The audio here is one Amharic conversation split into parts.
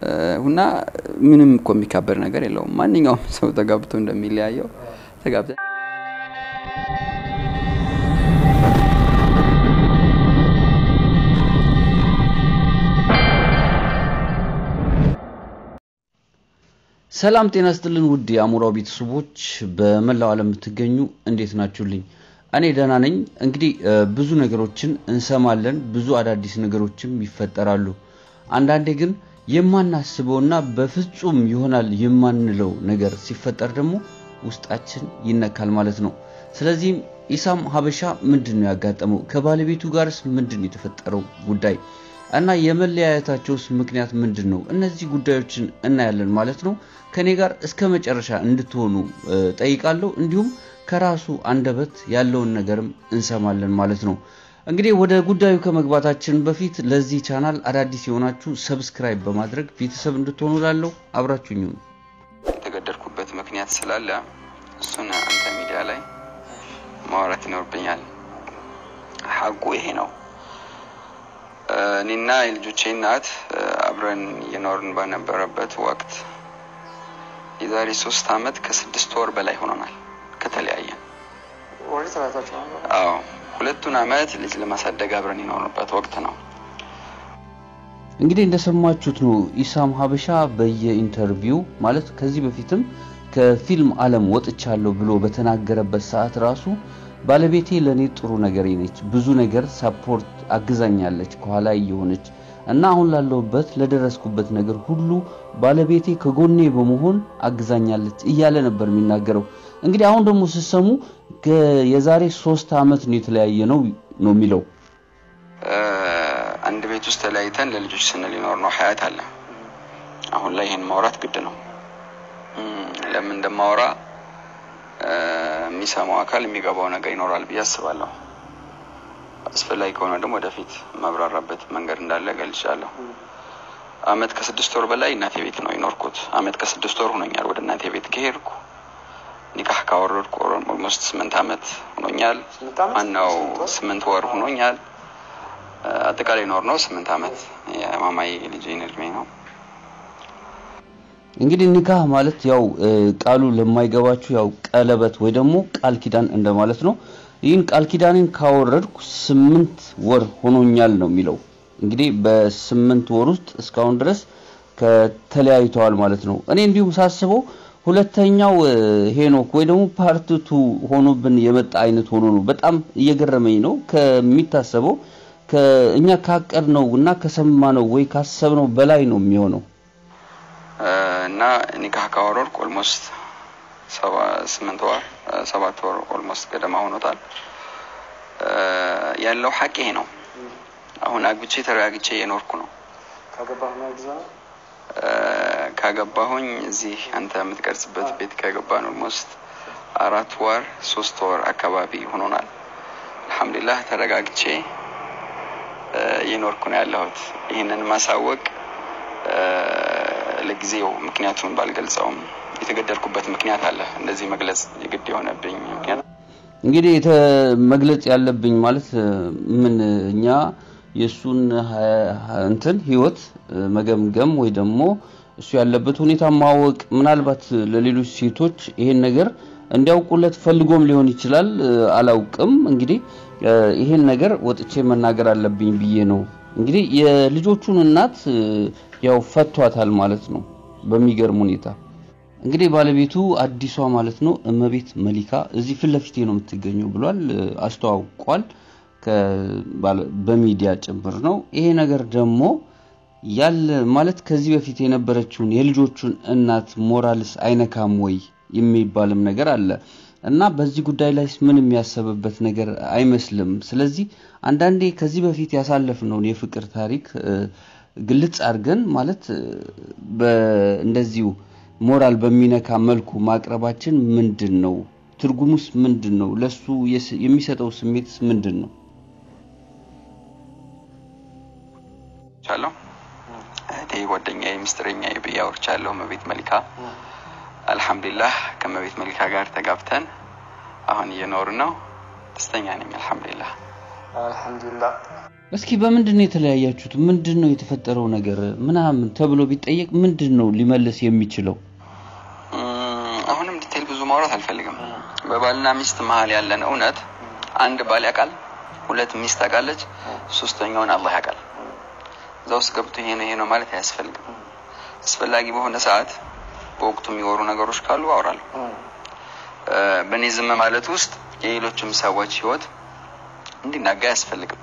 እና ምንም እኮ የሚካበድ ነገር የለውም። ማንኛውም ሰው ተጋብቶ እንደሚለያየው ተጋብተን ሰላም ጤና ስጥልን ውድ የአሞራው ቤተሰቦች በመላው ዓለም የምትገኙ እንዴት ናችሁልኝ? እኔ ደህና ነኝ። እንግዲህ ብዙ ነገሮችን እንሰማለን፣ ብዙ አዳዲስ ነገሮችም ይፈጠራሉ። አንዳንዴ ግን የማናስበውና በፍጹም ይሆናል የማንለው ነገር ሲፈጠር ደግሞ ውስጣችን ይነካል ማለት ነው። ስለዚህም ኢሳም ሀበሻ ምንድን ነው ያጋጠመው? ከባለቤቱ ጋርስ ምንድን ነው የተፈጠረው ጉዳይ እና የመለያየታቸውስ ምክንያት ምንድን ነው? እነዚህ ጉዳዮችን እናያለን ማለት ነው። ከኔ ጋር እስከ መጨረሻ እንድትሆኑ ጠይቃለሁ። እንዲሁም ከራሱ አንደበት ያለውን ነገርም እንሰማለን ማለት ነው። እንግዲህ ወደ ጉዳዩ ከመግባታችን በፊት ለዚህ ቻናል አዳዲስ የሆናችሁ ሰብስክራይብ በማድረግ ቤተሰብ እንድትሆኑ ላለው አብራችሁኝ ነው። የተገደልኩበት ምክንያት ስላለ እሱን አንተ ሚዲያ ላይ ማውራት ይኖርብኛል። ሀቁ ይሄ ነው። እኔና የልጆቼ እናት አብረን እየኖርን በነበረበት ወቅት የዛሬ ሶስት አመት ከስድስት ወር በላይ ሆኖናል ከተለያየን። አዎ ሁለቱን አመት ልጅ ለማሳደግ አብረን የኖርንበት ወቅት ነው። እንግዲህ እንደሰማችሁት ነው ኢሳም ሀበሻ በየኢንተርቪው ማለት ከዚህ በፊትም ከፊልም ዓለም ወጥቻለሁ ብሎ በተናገረበት ሰዓት ራሱ ባለቤቴ ለእኔ ጥሩ ነገር ነች፣ ብዙ ነገር ሳፖርት አግዛኛለች ከኋላ እየሆነች እና አሁን ላለሁበት ለደረስኩበት ነገር ሁሉ ባለቤቴ ከጎኔ በመሆን አግዛኛለች እያለ ነበር የሚናገረው። እንግዲህ አሁን ደግሞ ስትሰሙ የዛሬ ሶስት አመት ነው የተለያየ ነው ነው የሚለው። አንድ ቤት ውስጥ ተለያይተን ለልጆች ስንል ይኖር ነው ሀያት አለ። አሁን ላይ ይህን ማውራት ግድ ነው። ለምን እንደማወራ የሚሰማው አካል የሚገባው ነገር ይኖራል ብዬ አስባለሁ። አስፈላጊ ከሆነ ደግሞ ወደፊት ማብራራበት መንገድ እንዳለ ገልጫለሁ። አመት ከስድስት ወር በላይ እናቴ ቤት ነው የኖርኩት። አመት ከስድስት ወር ሆኖኛል ወደ እናቴ ቤት ከሄድኩ። ኒካህ ካወረድኩ ኦልሞስት ስምንት አመት ሆኖኛል። ማነው ስምንት ወር ሆኖኛል። አጠቃላይ ኖር ነው ስምንት አመት የማማዬ ልጅ እድሜ ነው። እንግዲህ ኒካህ ማለት ያው ቃሉ ለማይገባችሁ ያው ቀለበት ወይ ደግሞ ቃል ኪዳን እንደማለት ነው። ይህን ቃል ኪዳንን ካወረድኩ ስምንት ወር ሆኖኛል ነው የሚለው። እንግዲህ በስምንት ወር ውስጥ እስካሁን ድረስ ከተለያይተዋል ማለት ነው። እኔ እንዲሁም ሳስበው ሁለተኛው ሄኖክ ወይ ደግሞ ፓርትቱ ሆኖብን የመጣ አይነት ሆኖ ነው። በጣም እየገረመኝ ነው ከሚታሰበው እኛ ካቀድነው እና ከሰማነው ወይ ካሰብነው በላይ ነው የሚሆነው። እና ኒካህ ካወረድኩ ኦልሞስት ስምንት ወር ሰባት ወር ኦልሞስት ገደማ ሆኖታል። ያለው ሀቅ ይሄ ነው። አሁን አግብቼ ተረጋግቼ እየኖርኩ ነው። ካገባሁኝ እዚህ አንተ የምትቀርጽበት ቤት ካገባን ኦልሞስት አራት ወር ሶስት ወር አካባቢ ሆኖናል። አልሐምዱሊላህ ተረጋግቼ እየኖርኩ ነው ያለሁት። ይህንን ማሳወቅ ለጊዜው ምክንያቱን ባልገልጸውም የተገደልኩበት ምክንያት አለ። እንደዚህ መግለጽ የግድ የሆነብኝ ምክንያት እንግዲህ መግለጽ ያለብኝ ማለት ምን እኛ የእሱን እንትን ህይወት መገምገም ወይ ደግሞ እሱ ያለበት ሁኔታ ማወቅ ምናልባት ለሌሎች ሴቶች ይሄን ነገር እንዲያውቁለት ፈልጎም ሊሆን ይችላል። አላውቅም። እንግዲህ ይሄን ነገር ወጥቼ መናገር አለብኝ ብዬ ነው። እንግዲህ የልጆቹን እናት ያው ፈቷታል ማለት ነው በሚገርም ሁኔታ። እንግዲህ ባለቤቱ አዲሷ ማለት ነው እመቤት መሊካ እዚህ ፊት ለፊቴ ነው የምትገኘው ብሏል፣ አስተዋውቋል። በሚዲያ ጭምር ነው ይሄ ነገር ደግሞ ያለ ማለት ከዚህ በፊት የነበረችውን የልጆቹን እናት ሞራልስ አይነካም ወይ የሚባልም ነገር አለ እና በዚህ ጉዳይ ላይ ምን የሚያሰብበት ነገር አይመስልም። ስለዚህ አንዳንዴ ከዚህ በፊት ያሳለፍነውን የፍቅር ታሪክ ግልጽ አድርገን ማለት እንደዚሁ ሞራል በሚነካ መልኩ ማቅረባችን ምንድን ነው? ትርጉሙስ ምንድን ነው? ለሱ የሚሰጠው ስሜትስ ምንድን ነው? ቻለሁ እህቴ፣ ጓደኛዬ፣ ሚስጥረኛዬ ብዬ አውርቻለሁ። እመቤት መሊካ አልሐምዱሊላህ ከእመቤት መሊካ ጋር ተጋብተን አሁን እየኖርን ነው። ደስተኛ ነኝ። አልሐምዱሊላህ አልሐምዱሊላህ። እስኪ በምንድን ነው የተለያያችሁት? ምንድን ነው የተፈጠረው ነገር ምናምን ተብሎ ቢጠየቅ ምንድን ነው ሊመልስ የሚችለው? እም፣ አሁንም ዲቴል ብዙ ማውራት አልፈልግም። በባልና ሚስት መሀል ያለን እውነት አንድ ባል ያውቃል፣ ሁለት ሚስት ታውቃለች፣ ሶስተኛውን አላህ ያውቃል። እዛ ውስጥ ገብቶ ይሄ ነው ይሄ ነው ማለት አያስፈልግም። አስፈላጊ በሆነ ሰዓት በወቅቱ የሚወሩ ነገሮች ካሉ አውራለሁ። እ፣ በእኔ ዝም ማለት ውስጥ የሌሎችም ሰዎች ህይወት እንዲናጋ አያስፈልግም።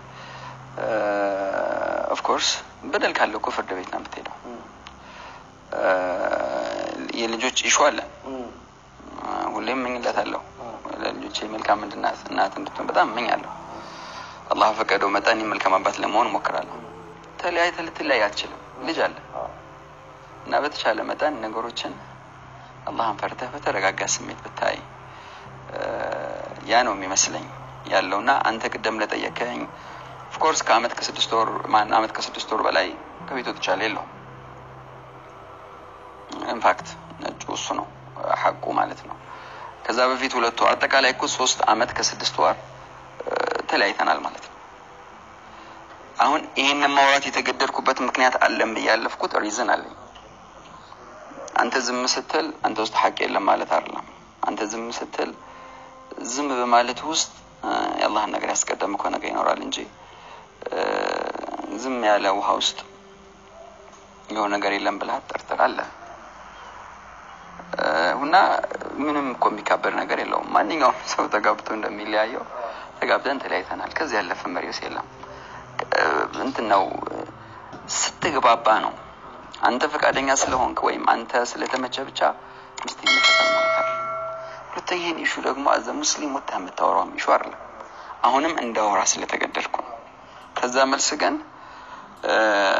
ኦፍኮርስ በደል ካለው እኮ ፍርድ ቤት ነው የምትሄደው። እ፣ የልጆች ኢሹ አለ። ሁሌም እመኝለታለሁ ለልጆቼ መልካም እንድናት እናት እንድትሆን በጣም እመኛለሁ። አላህ ፈቀደው መጠን እኔም መልካም አባት ለመሆን እሞክራለሁ። ተለያይተህ ልትለያይ አትችልም። ልጅ አለ እና በተቻለ መጠን ነገሮችን አላህን ፈርተህ በተረጋጋ ስሜት ብታይ እ፣ ያ ነው የሚመስለኝ ያለውና አንተ ቅደም ለጠየቀኝ ኦፍኮርስ ከአመት ከስድስት ወር ማን አመት ከስድስት ወር በላይ ከቤት ወጥቻለሁ የለውም ኢንፋክት ነጩ እሱ ነው ሐቁ ማለት ነው። ከዛ በፊት ሁለት ወር አጠቃላይ እኮ ሶስት አመት ከስድስት ወር እ፣ ተለያይተናል ማለት ነው። አሁን ይሄንን ማውራት የተገደድኩበት ምክንያት አለን ብዬ ያለፍኩት ሪዝን አለኝ። አንተ ዝም ስትል አንተ ውስጥ ሐቅ የለም ማለት አይደለም። አንተ ዝም ስትል ዝም በማለት ውስጥ እ፣ የአላህን ነገር ያስቀደምከው ነገር ይኖራል እንጂ እ፣ ዝም ያለ ውሃ ውስጥ የሆነ ነገር የለም ብለህ አትጠርጥራለህ። እ፣ እና ምንም እኮ የሚካበድ ነገር የለውም። ማንኛውም ሰው ተጋብቶ እንደሚለያየው ተጋብተን ተለያይተናል። ከዚህ ያለፈ መሪውስ የለም። እ፣ እንትን ነው ስትግባባ ነው። አንተ ፈቃደኛ ስለሆንክ ወይም አንተ ስለተመቸ ብቻ ሚስት መከተል ማለት አይደለም። ሁለተኛ ይህን ኢሹ ደግሞ አዘ ሙስሊም ወጥተህ የምታወራውም ኢሹ አይደለም። አሁንም እንዳወራ ስለተገደድኩ ነው። ከዛ መልስ ግን እ፣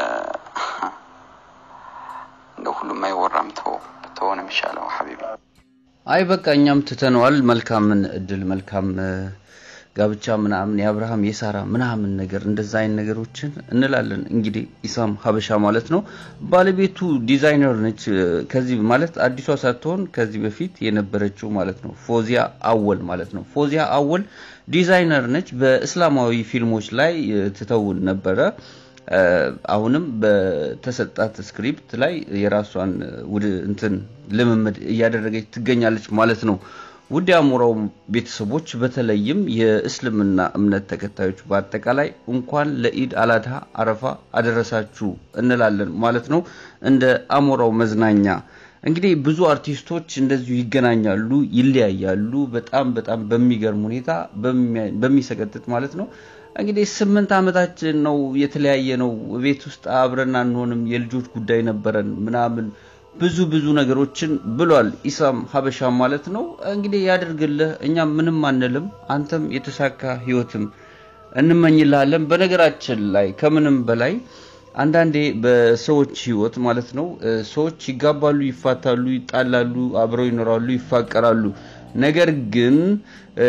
እንደው ሁሉም አይወራም ተው ብትሆን የሚሻለው ሀቢቢ አይ በቃ እኛም ትተነዋል። መልካምን እድል መልካም እ፣ ጋብቻ ምናምን የአብርሃም የሳራ ምናምን ነገር እንደዛ አይነት ነገሮችን እንላለን። እንግዲህ ኢሳም ሀበሻ ማለት ነው። ባለቤቱ ዲዛይነር ነች። እ፣ ከዚህ ማለት አዲሷ ሳትሆን ከዚህ በፊት የነበረችው ማለት ነው። ፎዚያ አወል ማለት ነው። ፎዚያ አወል ዲዛይነር ነች። በእስላማዊ ፊልሞች ላይ እ፣ ትተውን ነበረ። እ፣ አሁንም በተሰጣት ስክሪፕት ላይ የራሷን እ፣ ውድ እንትን ልምምድ እያደረገች ትገኛለች ማለት ነው። ውድ የአሞራው ቤተሰቦች በተለይም የእስልምና እምነት ተከታዮች በአጠቃላይ እንኳን ለኢድ አላድሃ አረፋ አደረሳችሁ እንላለን ማለት ነው። እንደ አሞራው መዝናኛ እንግዲህ ብዙ አርቲስቶች እንደዚሁ ይገናኛሉ፣ ይለያያሉ። በጣም በጣም በሚገርም ሁኔታ በሚያ- በሚሰቀጥጥ ማለት ነው። እንግዲህ ስምንት ዓመታችን ነው የተለያየ ነው። ቤት ውስጥ አብረን አንሆንም፣ የልጆች ጉዳይ ነበረን ምናምን ብዙ ብዙ ነገሮችን ብሏል ኢሳም ሀበሻ ማለት ነው። እንግዲህ ያደርግልህ፣ እኛም ምንም አንልም። አንተም የተሳካ ህይወትም እንመኝልሃለን። በነገራችን ላይ ከምንም በላይ አንዳንዴ በሰዎች ህይወት ማለት ነው እ፣ ሰዎች ይጋባሉ፣ ይፋታሉ፣ ይጣላሉ፣ አብረው ይኖራሉ፣ ይፋቀራሉ። ነገር ግን እ፣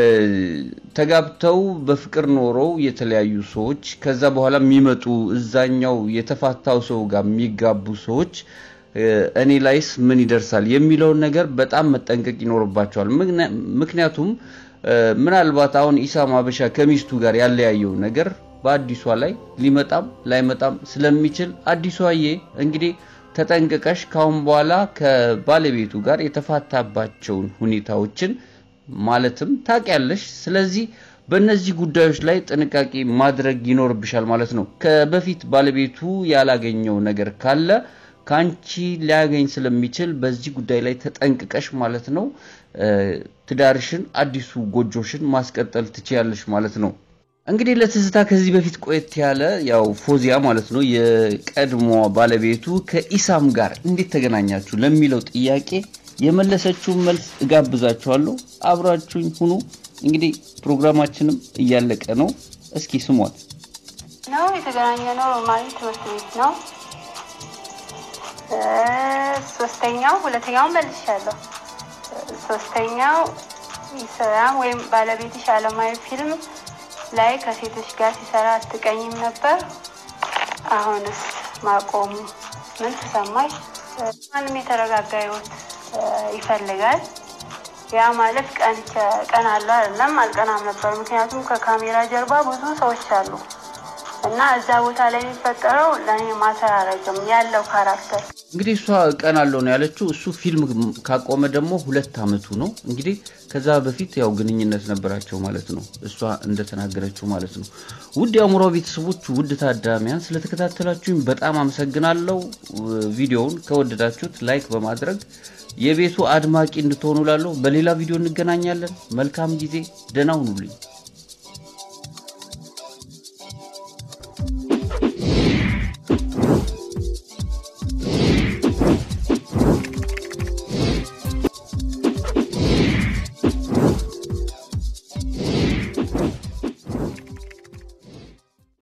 ተጋብተው በፍቅር ኖረው የተለያዩ ሰዎች ከዛ በኋላ የሚመጡ እዛኛው የተፋታው ሰው ጋር የሚጋቡ ሰዎች እ፣ እኔ ላይስ ምን ይደርሳል የሚለውን ነገር በጣም መጠንቀቅ ይኖርባቸዋል። ምክንያ- ምክንያቱም እ፣ ምናልባት አሁን ኢሳም ሀበሻ ከሚስቱ ጋር ያለያየው ነገር በአዲሷ ላይ ሊመጣም ላይመጣም ስለሚችል አዲሷዬ እንግዲህ ተጠንቅቀሽ ካሁን በኋላ ከባለቤቱ ጋር የተፋታባቸውን ሁኔታዎችን ማለትም ታውቂያለሽ። ስለዚህ በእነዚህ ጉዳዮች ላይ ጥንቃቄ ማድረግ ይኖርብሻል ማለት ነው። ከበፊት ባለቤቱ ያላገኘው ነገር ካለ ከአንቺ ሊያገኝ ስለሚችል በዚህ ጉዳይ ላይ ተጠንቅቀሽ ማለት ነው እ፣ ትዳርሽን አዲሱ ጎጆሽን ማስቀጠል ትችያለሽ ማለት ነው። እንግዲህ ለትዝታ ከዚህ በፊት ቆየት ያለ ያው ፎዚያ ማለት ነው የቀድሞ ባለቤቱ ከኢሳም ጋር እንዴት ተገናኛችሁ ለሚለው ጥያቄ የመለሰችውን መልስ እጋብዛችኋለሁ። አብራችሁኝ ሁኑ። እንግዲህ ፕሮግራማችንም እያለቀ ነው። እስኪ ስሟት። ነው የተገናኘ ነው ኖርማሊ ትምህርት ቤት ነው። እ፣ ሶስተኛው ሁለተኛው መልሻለሁ። እ፣ ሶስተኛው ኢስላም ወይም ባለቤትሽ አለማዊ ፊልም ላይ ከሴቶች ጋር ሲሰራ አትቀኝም ነበር። አሁንስ ማቆሙ ምን ተሰማሽ? እ፣ ማንም የተረጋጋ ህይወት እ፣ ይፈልጋል። ያ ማለት ቀን ቀን አለው አይደለም፣ አልቀናም ነበር። ምክንያቱም ከካሜራ ጀርባ ብዙ ሰዎች አሉ እና እዛ ቦታ ላይ የሚፈጠረው ለእኔ ማተር አረግም ያለው ካራክተር እንግዲህ እሷ ቀን አለው ነው ያለችው። እሱ ፊልም ካቆመ ደግሞ ሁለት አመቱ ነው። እንግዲህ ከዛ በፊት ያው ግንኙነት ነበራቸው ማለት ነው፣ እሷ እንደተናገረችው ማለት ነው። ውድ የአእምሮ ቤተሰቦች፣ ውድ ታዳሚያን ስለተከታተላችሁኝ በጣም አመሰግናለሁ። ቪዲዮውን ከወደዳችሁት ላይክ በማድረግ የቤቱ አድማቂ እንድትሆኑ ላለሁ። በሌላ ቪዲዮ እንገናኛለን። መልካም ጊዜ፣ ደህና ሁኑልኝ።